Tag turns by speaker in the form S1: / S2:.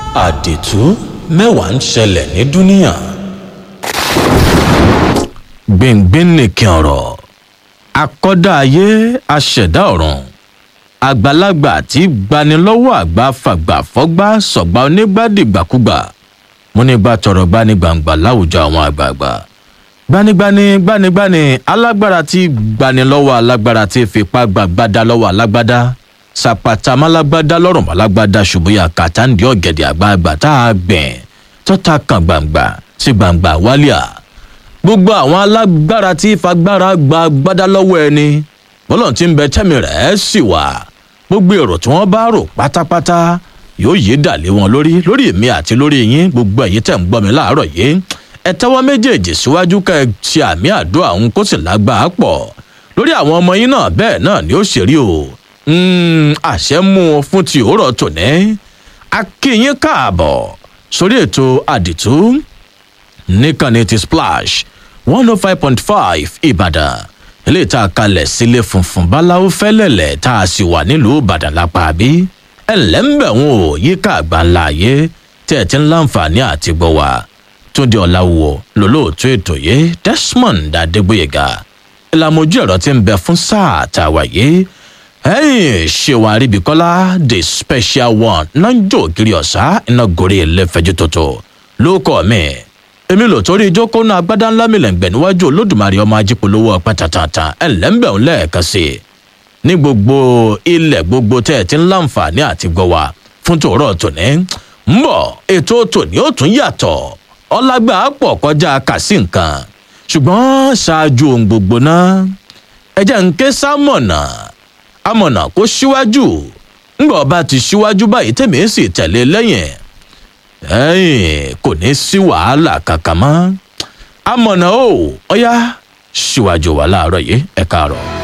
S1: àdìtú mẹ́wàá ń ṣẹlẹ̀ ní dúníà. gbìngbìn nìkan ọ̀rọ̀ akọ́dá ayé aṣẹ̀dá ọ̀run àgbàlagbà tí gbanilọ́wọ́ àgbà fàgbà fọ́gbà sọ̀gbà onígbàdìgbàkúgbà múnigbà tọrọ gbanigbàǹgbà láwùjọ àwọn àgbààgbà gbanigbani gbanigbani alágbára tí gbanilọ́wọ́ alágbára tí fipá gbàgbádá lọ́wọ́ alágbádá sàpàtà málágbádá lọ́rùn málágbádá ṣùgbọ́n kàtàǹdì ọ̀gẹ̀dẹ̀ àgbààgbà tá a gbìn tọ́ta kan gbàǹgbà sí gbàǹgbà wálíà gbogbo àwọn alágbára tí fagbára gba gbádá lọ́wọ́ ẹni bọ́lọ̀ tí ń bẹ tẹ́mi rẹ̀ sì wà gbogbo èrò tí wọ́n bá rò pátápátá yóò yé dàlé wọn lórí lórí èmi àti lórí yín gbogbo ẹ̀yin tẹ̀ ń gbọ́ mi láàárọ̀ yìí ẹ tẹ́wọ́ méjèèjì síwájú ká ẹ ṣe àmì àdúrà òun kó sì lágbàá pọ̀ lórí àwọn ọmọ yín náà bẹ́ẹ̀ náà ni ó ṣe rí o àṣẹ mú un fún ti òórọ̀ tòní akínyín káàbọ̀ sórí ètò àdìtú níkànnì ti splash one oh five point five ìbàdàn ilé ìta kalẹ̀ sílé funfun báláwo fẹ́lẹ̀lẹ̀ tá a sì wà nílùú ìbàdàn lápá bí ẹ̀ǹlẹ́ ń bẹ̀ wọ́n ò yíká àgbáńlá ayé tí ẹ̀ ti ń láǹfààní àti gbọ́ wa túndé ọ̀làwọ̀ lólóòtú ètò yìí desmond adégbòyega ìlàmójú ẹ̀rọ ti ń bẹ fún sáà tàwa yìí ẹ̀yìn ṣèwà àríbíkọ́lá the special one náà ń jó ògiri ọ̀sá iná gorí ẹlẹ́fẹ̀jú tuntun ló kọ́ mi èmi lò torí ìjókòó náà agbádá ńlá mi lẹ́ǹgbẹ̀ níwájú olódùmarè ọmọ ajípolówó ọpẹ́ tàntàn ẹ̀ lẹ́ǹbẹ̀ ń lẹ́ẹ̀kan sí i ní gbogbo ilẹ̀ gbogbo tẹ́ ẹ ti ń láǹfààní àti gbọ́ wa fún tòórọ́ tòní ń bọ̀ ètò tòní ó tún yàtọ̀ ọlágbà pọ̀ kọjá kàsí nǹkan ṣùgbọ́n ṣáájú ohun gbogbo náà ẹ jẹ́ ń ké sámọ̀nà amọ̀nà kó síwájú ńgbà ọba ti síwájú báyìí tèmi sì tẹ̀lé lẹ́yìn ẹ̀yìn kò ní sí wàhálà kankan mọ́ amọ̀nà o ọ̀yá síwájú wa láàárọ̀ yìí ẹ káàárọ̀.